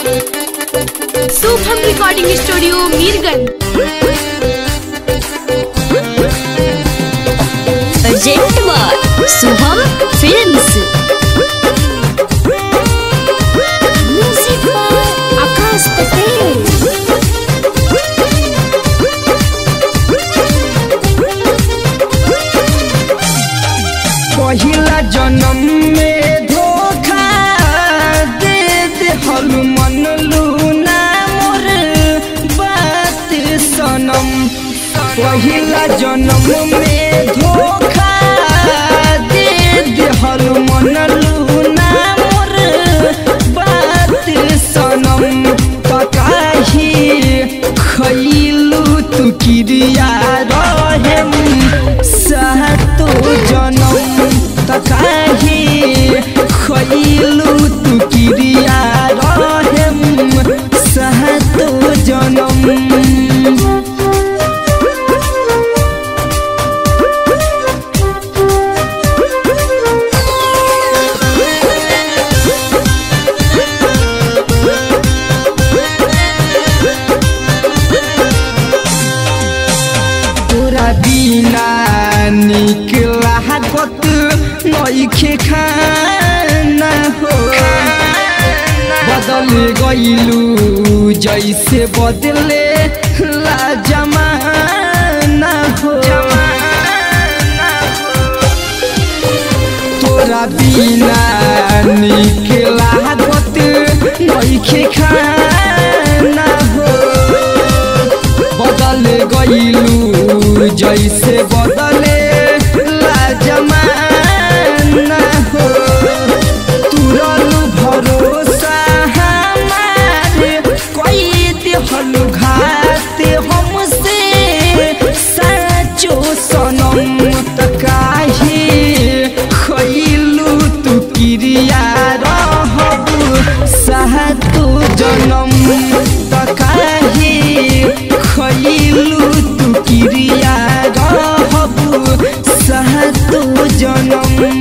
Shubham recording studio Mirganj present by Shubham films music by Akash Patel पहिला जन्म में धोखा दे दे हल मन लूना मोर बात सनम पहिला जन्म में धोखा दे दे हल मन लूना मोर बात सनम तकाही खैलू तू किरिया रहेम सातो जनम तकाही खैलू तू किरिया रहेम सातो जनम तोरा बिना निक लागत नइखे खाना हो बदल गइलू जैसे बदले ला जमाना हो तोरा बिना निक लागत नइखे खाना हो बदल गइलू जैसे बदले ला जमाना हो तुरल भरोसा हमारे कोई दिहल घात हमसे साचो सनम त काहे खैलू तू किरिया रहबू सातो जनम त काहे खैलू तू किरिया रहबू सातो जनम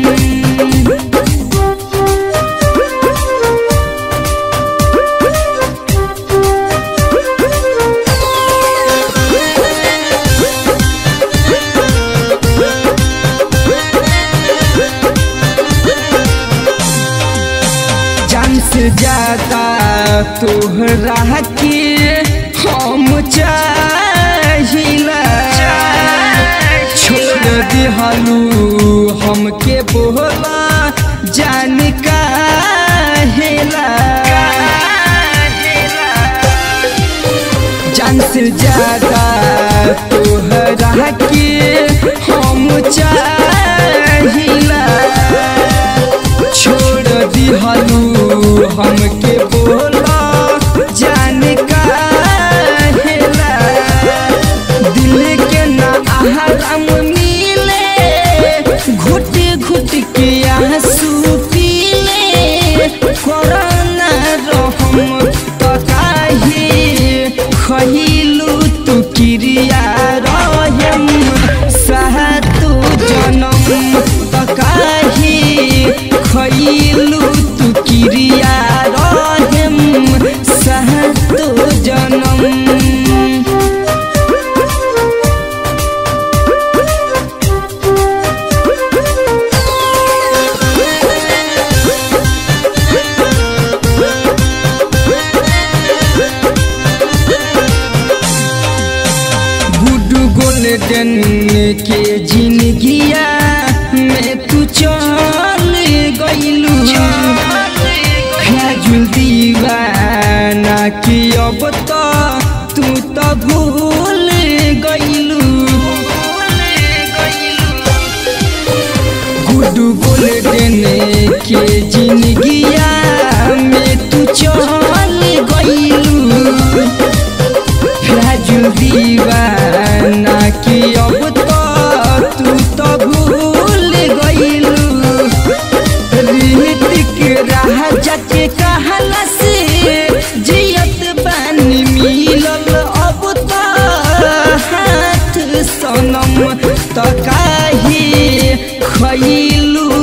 जान से ज्यादा तोहरा के हम चाहिला छोड़ दिहलू हमके बोला जान काहेला जान से ज्यादा तोहरा के हम चाहिला छोड़ दिहलू हमके बोला जान काहेला दिल के ना आराम मिले घुट घुट के आंसू पीले कोरोना रहम त काहे खहिलू तू किरिया रहम सातो जनम त काहे खइलू तू किरिया रहेम सातो जनम गुड गोल्डन के जिंदगिया में तू चल गइलू खाजुल दीवाना की अब तो तू तो भूल गइलू गुड गोल्डन के जिंदगिया में तू चल गइलू राजू दीवाना की अब तो तू तो भूल गइलू रीतिक राजा के कहला से जियत बानी मिलल अब तो हाथ सनम त काहे खइलू